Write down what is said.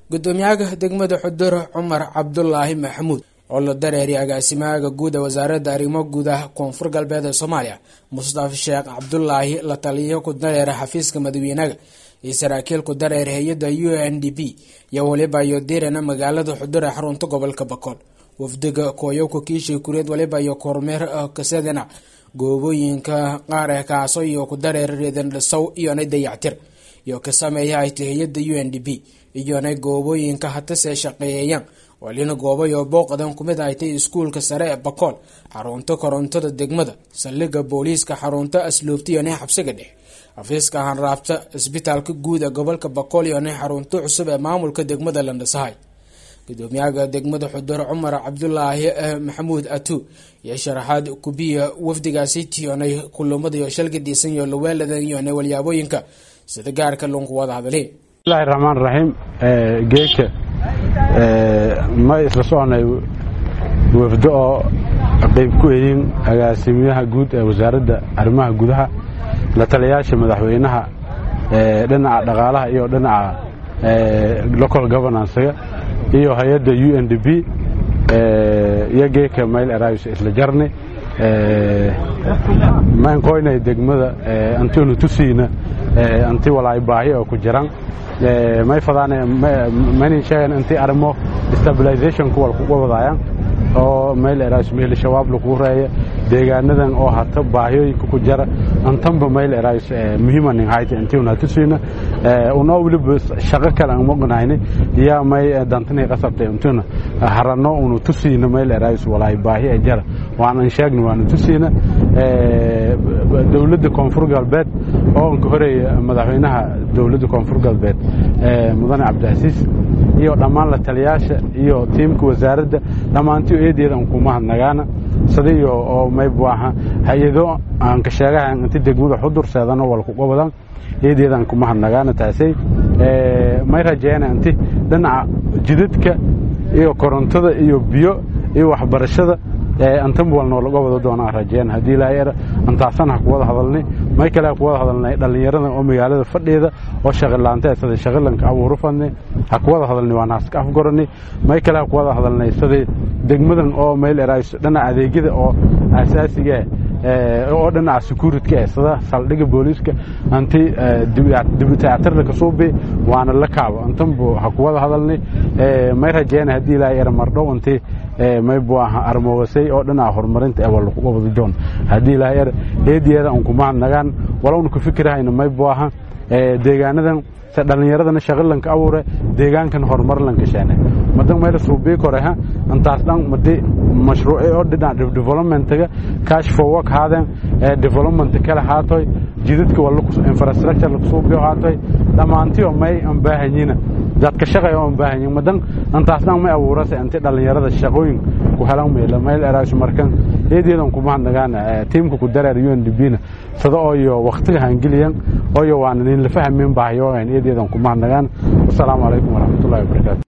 gudoomiyaha degmada xudur cumar cabdulaahi maxamuud oo la dareeriya agaasimaha guud ee wasaaradda arrimo gudaha koonfur galbeed ee soomaaliya mustafa sheekh cabdulaahi la taliyo ku dareera xafiiska madaxweynaha iyo saraakiil ku dareer hay-adda u n d p iyo waliba iyo dirana magaalada xudur ee xarunta gobolka bakool wafdiga kooyowka kiishay kureed waliba iyo kormeer kasadana goobooyinka qaar ee kaaso iyo ku dareer reedan dhisow iyona dayactir iyo ka sameeya ayta hay-adda u n d p iyona goobooyinka hatase shaqeeyayaan walina goobayo booqdan kumid aytay iskuulka sare ee bakool xarunta korontada degmada saldhiga booliiska xarunta asluubta iyona xabsiga dhexe xafiiska hanraabta isbitaalka guud ee gobolka bakool iyona xarunta cusub ee maamulka degmada landhasahay gudoomiyaha degmada xudur cumar cabdulaahi maxamuud atu iyo sharaxaad kubiya wafdigaasi tiyonay kulumada iyo shalgadiisan iyo laweeladan iyona walyaabooyinka sida gaarka lunku wada hadalay bismillahi raxmaan raxiim geeka ma isla soconay wafdo oo qayb ku eyin agaasimayaha guud ee wasaaradda arrimaha gudaha la taliyayaasha madaxweynaha dhinaca dhaqaalaha iyo dhinaca local governancega iyo hay-adda u n d p iyo geeka mayl eraayus isla jarni maankoynay degmada antinu tusiina anti walaay baahi oo ku jiran may fadaan maynin sheegan intii arrimo stabilization kuwal kuga wadaayaan oo mayl eraayus mehli shabaab lagu reeya deegaanadan oo hata baahiyooyinka ku jara antanba mayl eraayus muhiimanin hayta intiuna tusiina unoo weliba shaqo kale aan moqnayni yaa may dantinay qasabtay intuna harano unu tusiina mayl eraayus walaay baahi ee jara waanan sheegna waanu tusiina dowladda koonfur galbeed oo anka horeeya madaxweynaha dowladda koonfur galbeed mudane cabdicasiis iyo dhammaan la taliyaasha iyo tiimka wasaaradda dhammaantii eedeeda an kuma hadnagaana sadiyo oo maybuaha hay-ado aan ka sheegaha inti degmada xudur seedano walkuga wadan eedeeda an kuma hadnagaana taasay may rajeena inti dhinaca jidadka iyo korontada iyo biyo iyo waxbarashada antanba wal noolaga wada doonaan rajeen haddii laayar antaasan ha kuwada hadalnay may kale ha kuwada hadalnay dhallinyarada oo magaalada fadheeda oo shaqilaanta sida shaqilanka abuuru fadnay ha kuwada hadalnay waan haska afgoranay may kale ha kuwada hadalnay sida degmadan oo meel erays dhinaca adeegyada oo asaasiga oo dhinaca securityka eh sida saldhiga booliiska anti dibitaatirda kasuubi waana la kaabo antanbu ha kuwada hadalnay may rajeena haddii laayar mardhow intii maybu aha armowasay oo dhinaca horumarinta ee walakuga wada joon haddii laayar eediyeeda an kuma hadnagaan walowna ku fikirahayna maybu aha deegaanadan se dhallinyaradana shaqilanka abuure deegaankan horumar lanka sheene madan mayla suubii koreha antaas dhan madi mashruuci oo dhinaca developmentaga cash for work haadeen development kale haatoy jidadka wala infrastructure lakusuubiyo haatoy dhammaantiyo may an baahanyina dadka shaqay oo an baahanyin madan antaas dhan may abuurase inti dhallinyarada shaqooyin ku helan mayla mayl eraas markan eedeedan kuma hadnagaan tiimka ku dareer u n d p na sada ooyo waktiga hangeliyan ooyo waana nin la fahmin baahiyo eedeedan kuma hadnagaan wasalaamu calaykum waraxmatullahi wabarakaatu